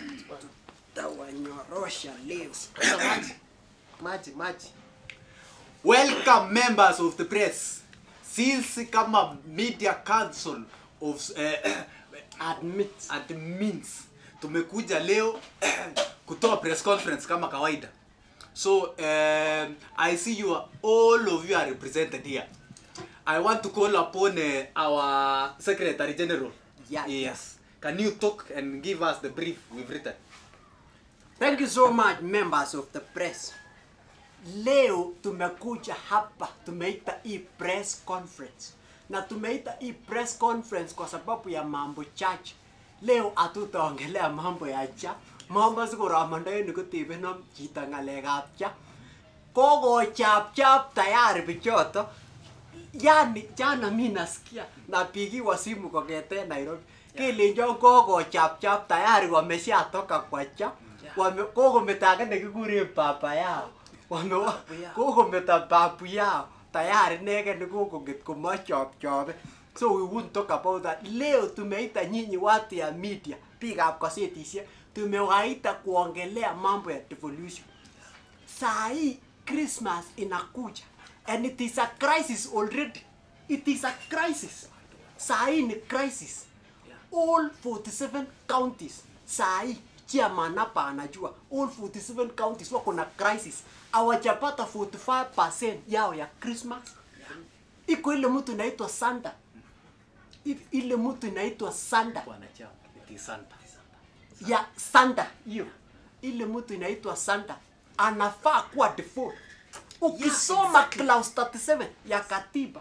tawanyorosha leo Sasa maji. Maji, maji. Welcome members of the press. Sisi kama Media Council of uh, admit admins tumekuja leo kutoa press conference kama kawaida. So um, I see you are, all of you are represented here. I want to call upon uh, our Secretary General. Yeah. Yes. Can you talk and give us the brief we've written? Thank you so much members of the press. Leo tumekuja hapa tumeita hii press conference na tumeita hii press conference kwa sababu ya mambo chache. Leo hatutaongelea mambo ya cha mambo sikoromondoen kotebenom chito ng'alekab cha kokochapchap tayari bichoto yani jana mi nasikia napigiwa simu kong'eten Nairobi kelenjon kokochapchap tayari wameshatoka kwa cha wame kokometo age nekikuren baba yao wame kokometo babu yao tayari inegen nekokong'et komochopchope so we won't talk about that leo tumeita nyinyi watu ya media biikab gazetisiek tumewaita kuongelea mambo ya devolution saa hii christmas inakuja and it is a crisis already it is a crisis saa hii ni crisis all 47 counties saa hii chairman hapa anajua all 47 counties wako na crisis hawajapata 45% yao ya christmas iko ile mtu inaitwa santa I- ile mtu inaitwa santa Wanachama. It is Santa. ya santa hiyo ile mtu inaitwa santa anafaa kuwa default ukisoma clause 37 ya katiba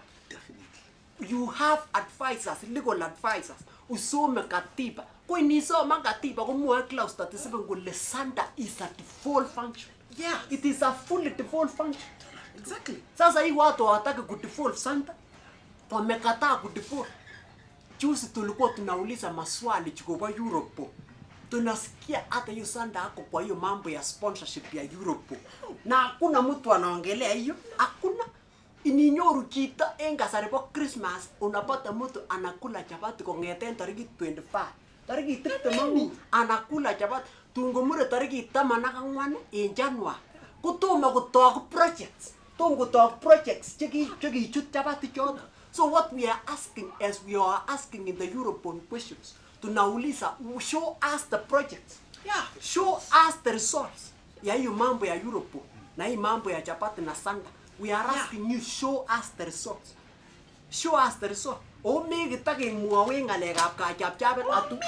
you have advisors legal advisors usome katiba ko inisoma katiba komwoe clause 37 kole santa is a default function Yeah. it is a fully default function Exactly. sasa hii watu hawataki kudefault santa wamekataa kudefault juzi tulikuwa tunauliza maswali chikopa Europe tunasikia hata hiyo sanda ako kwa hiyo mambo ya sponsorship ya Europe na hakuna mtu anaongelea hiyo hakuna ininyoru chito en kasari po Christmas unapata mtu anakula chapati kong'eten tarikit 25 tarikit tiptem ak mut anakula chapati tungomure tarikit taman ak ang'wan en January kotomo kotok projects tom kotok projects cheki- chekichut chapati choto so what we are asking as we are asking in the European questions tunauliza show us the projects Yeah. show us the results ya hiyo mambo ya Europe na hii mambo ya chapati na sanda we are asking you show us the results show us the result o mekitakemwowech ng'alekab kachapchapet atu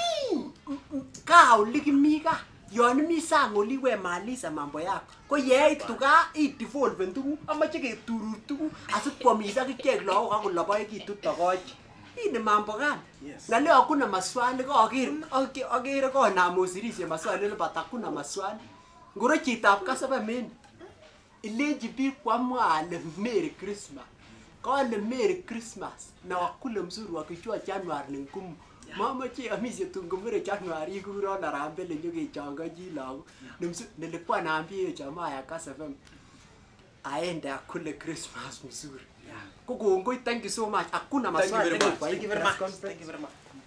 kaa oli kimi kaa yon imi sang oli we maliza mambo yako ko yeitu kaa idevolven tuguk amache keturur tuguk asikwomis ak ichek lagok akoloboekitu tokochi hii ni mambo gani Yes. na leo hakuna maswali kaker akere konam osirishe maswali lebat hakuna maswali ngoro chitab kasaba meni ilenji biik kwamwa ale merry christmas kale merry christmas na wakule mzuri wakijua januari ni ngumu mamache amishe tungomere januari ikuron arambele nyokechongochi lagok Nimsu- nilikuwa naambia jamaa ya Kass FM aende akule christmas mzuri ko kongoi thank you so much hakuna Thank you maswali very tena much. kwa hii Thank you very press much. conference. Thank you very much.